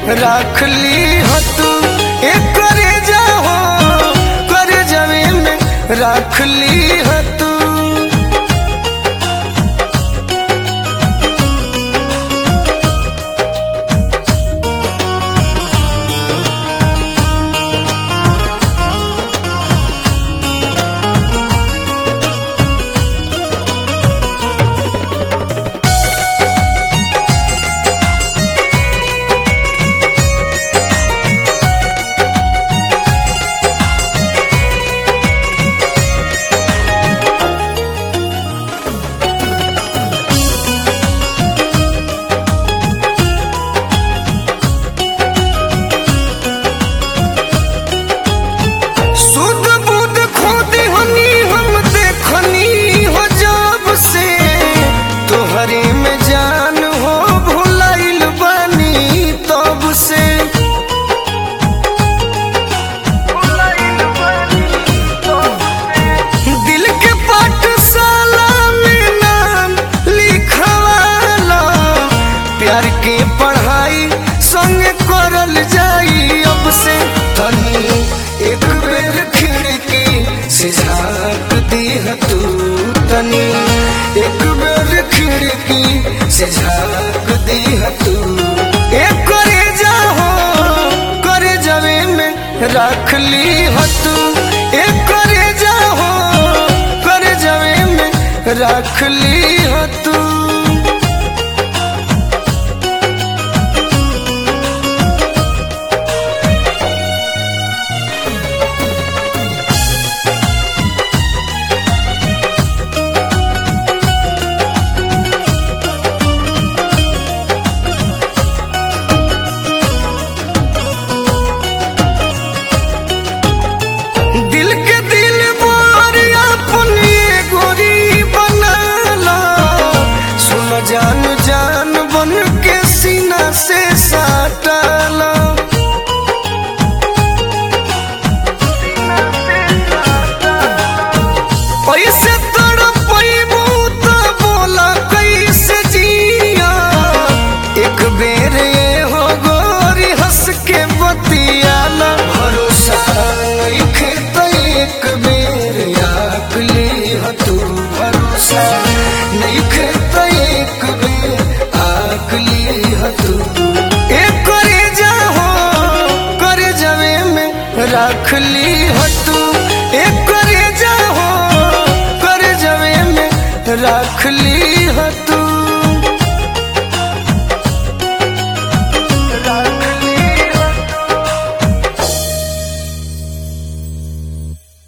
राख ली हो तू एक करे जाओ करे जवे में राख ली हो तू सुध बुध खोदी हनी हम देखनी हो जब से तोहरे में जान हो भुलाइल बानी तब से दिल के पाठशाला में नाम लिखवाला प्यार के पढ़ाई संग करल जाई अब से तनी एक बेर खिड़की से झाँक दीह तू तनी एक बेर खिड़की से झाँक दीह तू एक करे जाओ करे जवे में रख ली हो तू एक करे जाओ करे जवे में रख ली हो तू दिल के दिल बार अपनी गोरी बनाला सुन जान जान बन के सीना से साटाला पैसे तड़पैबू त बोला कैसे जिया एक बेर ये हो गोरी हंस के बतियाला भरोसा नइखे त एक बेर आकली ह तू भरोसा नइखे त एक बेर आकली ह तू एक करे जाओ करे जवे में रख ली हो तू एक करे जाओ करे जवे में रख ली हो